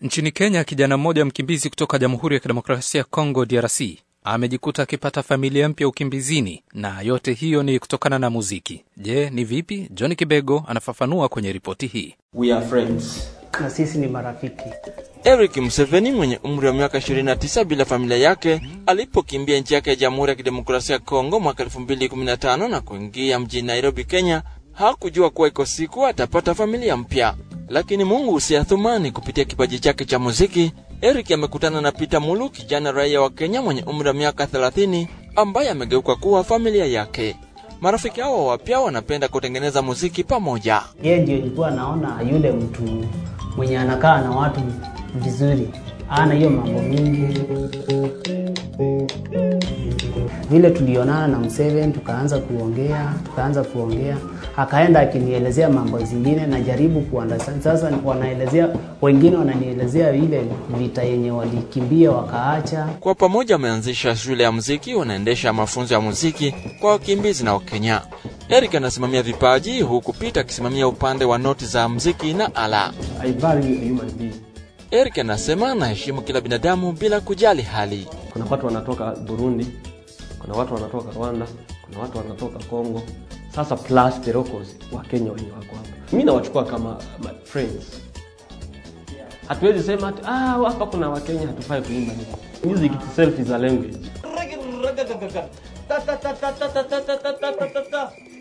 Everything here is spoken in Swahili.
Nchini Kenya, kijana mmoja mkimbizi kutoka Jamhuri ya Kidemokrasia ya Kongo, DRC, amejikuta akipata familia mpya ukimbizini, na yote hiyo ni kutokana na muziki. Je, ni vipi? John Kibego anafafanua kwenye ripoti hii. We are friends. na sisi ni marafiki. Eric Museveni mwenye umri wa miaka 29 bila familia yake alipokimbia nchi yake ya Jamhuri ya Kidemokrasia ya Kongo mwaka 2015 na kuingia mjini Nairobi, Kenya, hakujua kuwa iko siku atapata familia mpya. Lakini Mungu usiathumani, kupitia kipaji chake cha muziki, Eric amekutana na Peter Mulu, kijana raia wa Kenya mwenye umri wa miaka 30 ambaye amegeuka kuwa familia yake. Marafiki hao wapya wanapenda kutengeneza muziki pamoja. Yeye ndio ilikuwa naona yule mtu mwenye anakaa na watu vizuri, ana hiyo mambo mingi. Vile tulionana na Museveni, tukaanza kuongea, tukaanza kuongea, akaenda akinielezea mambo zingine, najaribu kuunderstand. Sasa wanaelezea wengine, wananielezea ile vita yenye walikimbia wakaacha. Kwa pamoja wameanzisha shule ya muziki, wanaendesha mafunzo ya muziki kwa wakimbizi na Wakenya. Eric anasimamia vipaji huku Peter akisimamia upande wa noti za muziki na ala. I value a human being. Eric anasema anaheshimu kila binadamu bila kujali hali. Kuna watu wanatoka Burundi, kuna watu wanatoka Rwanda, kuna watu wanatoka Congo. Sasa plus the locals wa Kenya wenye wako hapa. Mimi nawachukua kama my friends. Hatuwezi sema ati ah, hapa kuna Wakenya hatufai kuimba hivi. Music itself is a language.